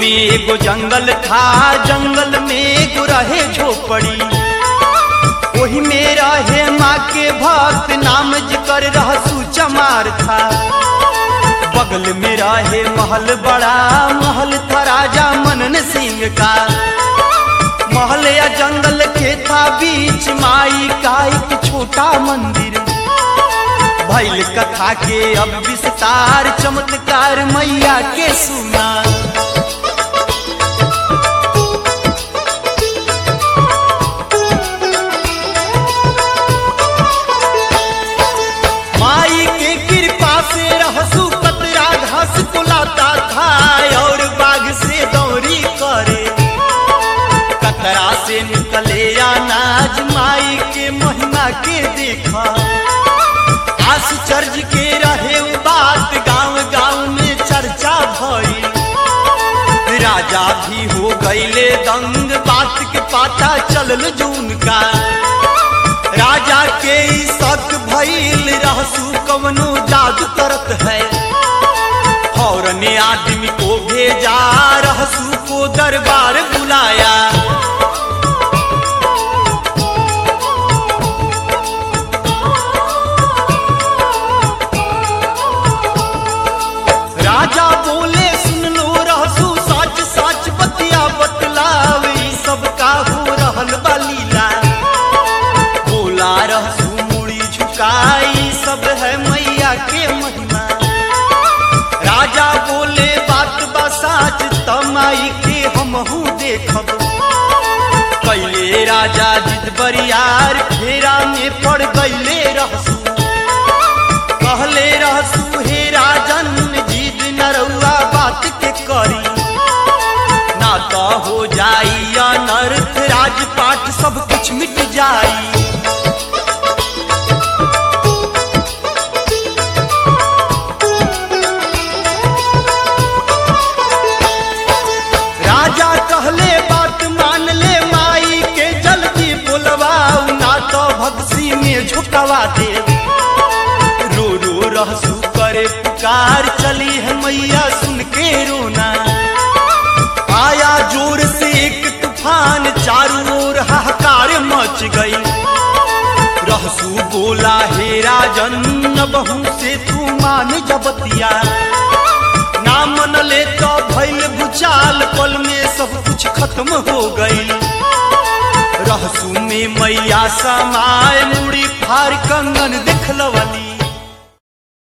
एगो जंगल था जंगल में एगो रहे झोपड़ी ओही में रहे माँ के भक्त नाम जिकर रहसू चमार था बगल में रहे महल बड़ा महल था राजा मनन सिंह का महल या जंगल के था बीच माई का एक छोटा मंदिर भैल कथा के अब विस्तार चमत्कार मैया के सुना माई के कृपा से रहसू कतरा घास कुलाता था और बाग से दौरी करे कतरा से निकले अनाज माई के महिमा के देखा आश्चर्य के रहे उ बात गांव गांव में चर्चा भई राजा भी हो गईले दंग बात के पाता चलल जून का राजा के ई शक भइल रहसू कवनो जादू करत है फौरन आदमी को भेजा रहसू को दरबार बुलाया राजा बोले सुन लो रहसू सच सच बतिया बतलाव ई सब का हो रहल बा लीला बोला रहसू मुड़ी झुकाई सब है मैया के महिमा राजा बोले बात बा साच तमाई के हमहू देखब कैले राजा जिद बरियार फेरा में पड़ गईले रहसू कहले रहसू हे राजन जिद नरौआ बात के करी ना तो हो जाई अनर्थ राजपाट सब कुछ मिट जाई राजा कहले बात मान ले माई के जल्दी बुलवाऊ ना तो भक्सी में झुकवा दे रो रो रहसू करे पुकार चली है मैया सुन के रोना आया जोर से एक तूफान चारों ओर हाहाकार मच गई रहसू बोला हे राजन बहू से तू मान जबतिया ना मन ले तो भैल भूचाल पल में सब कुछ खत्म हो गई रहसू में मैया समाय मुड़ी फार कंगन दिखलवली